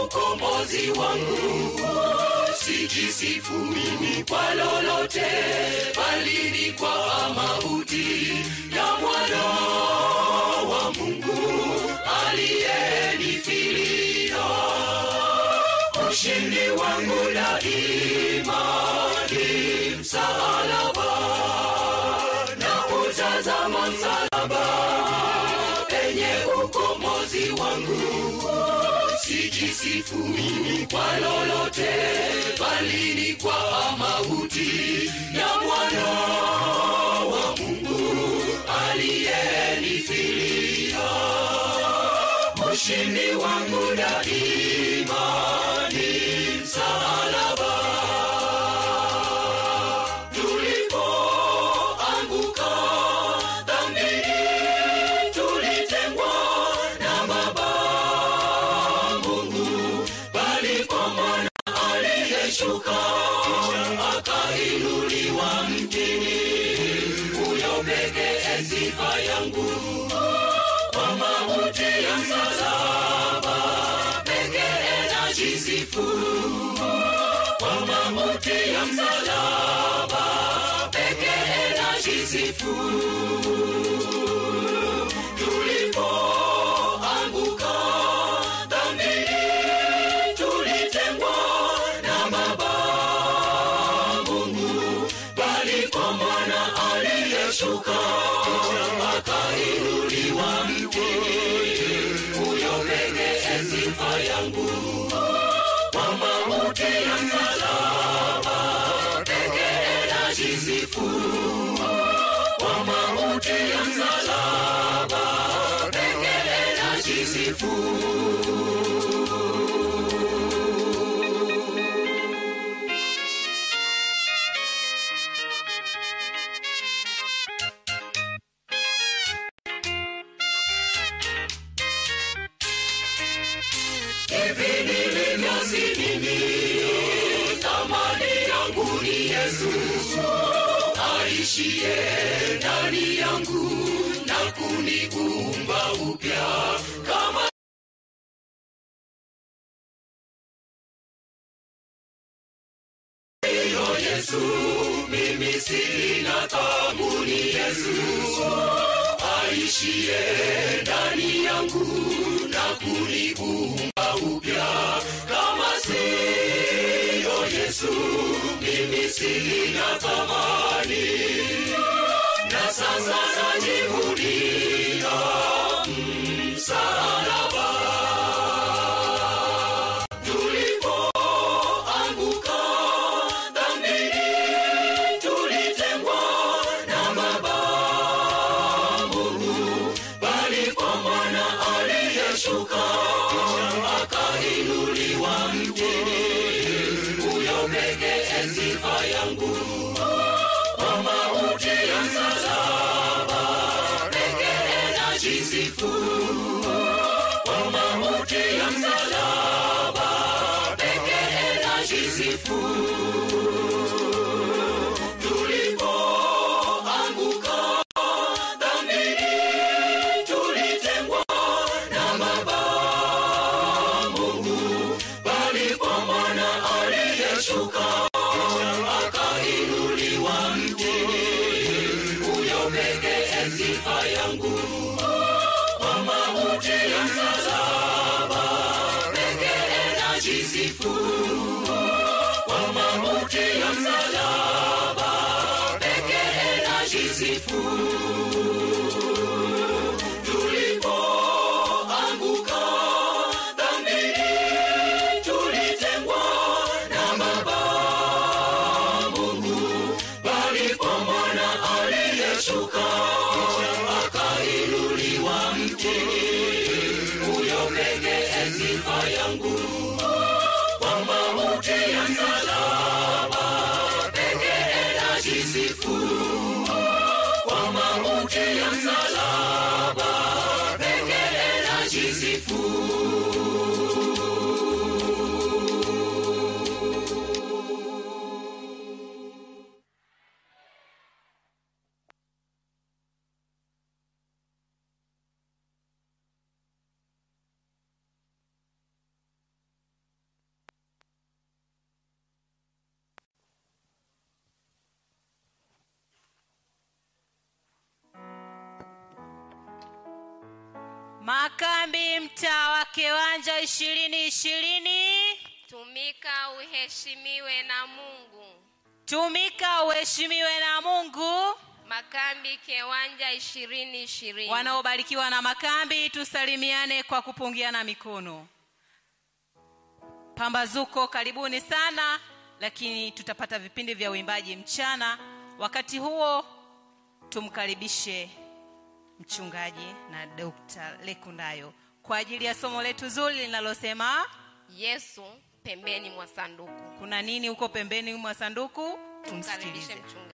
ukombozi wangu sijisifu mimi kwa lolote bali ni kwa mauti ya mwana wa mungu aliyenifilia ushindi wangu daima ni msalaba na utazama msalaba penye ukombozi wangu sijisifu mimi kwa lolote bali ni kwa mauti ya mwana wa mungu aliyenifilia ushindi wangu daima ni msalaba tulipoanguka dhambini tulitengwa na baba mungu bali kwa mwana aliyeshuka akainuliwa mjini huyo pekee sifa yangu kwa mauti ya msalaba pekee najisifu kwa mauti ya msalaba pekee najisifu tulipoanguka dhambini tulitengwa na baba mungu bali kwa mwana aliyeshuka akainuliwa mtini huyo pekee sifa yangu kwa mauti ya msalaba pekee najisifu kwa mauti ya msalaba pekee najisifu hivi nilivyosimini thamani yangu ni yesu aishiye ndani yangu na kuniumba upya kama hiyo yesu mimi sina thamuni yesu aishiye ndani yangu na kuniumba upya kama siyo yesu mimi sina thamani na sasa najivunia msalaba tulipoanguka dhambini tulitengwa na baba mungu bali kwa mwana aliyeshuka akainuliwa mjini huyo pekee sifa yangu kwa mauti ya msalaba pekee najisifu kwa mauti ya msalaba pekee najisifu tulipoanguka dhambini tulitengwa na baba mungu bali kwa mwana aliyeshuka akainuliwa mjini huyo pekee sifa yangu kwa mauti ya msalaba pekee najisifu kwa mauti ya msalaba pekee najisifu tulipoanguka dhambini tulitengwa na baba mungu bali kwa mwana aliyeshuka akainuliwa mjini huyo pekee sifa yangu kwa mauti ya msalaba pekee najisifu kwa mauti ya msalaba pekee najisifu makambi mtaa wa kiwanja ishirini ishirini tumika uheshimiwe na mungu tumika uheshimiwe na mungu makambi kiwanja ishirini ishirini wanaobarikiwa na makambi tusalimiane kwa kupungiana mikono pambazuko karibuni sana lakini tutapata vipindi vya uimbaji mchana wakati huo tumkaribishe mchungaji na dr lekundayo kwa ajili ya somo letu zuri linalosema yesu pembeni mwa sanduku kuna nini huko pembeni mwa sanduku tumkaribishe tumsikilize mchungaji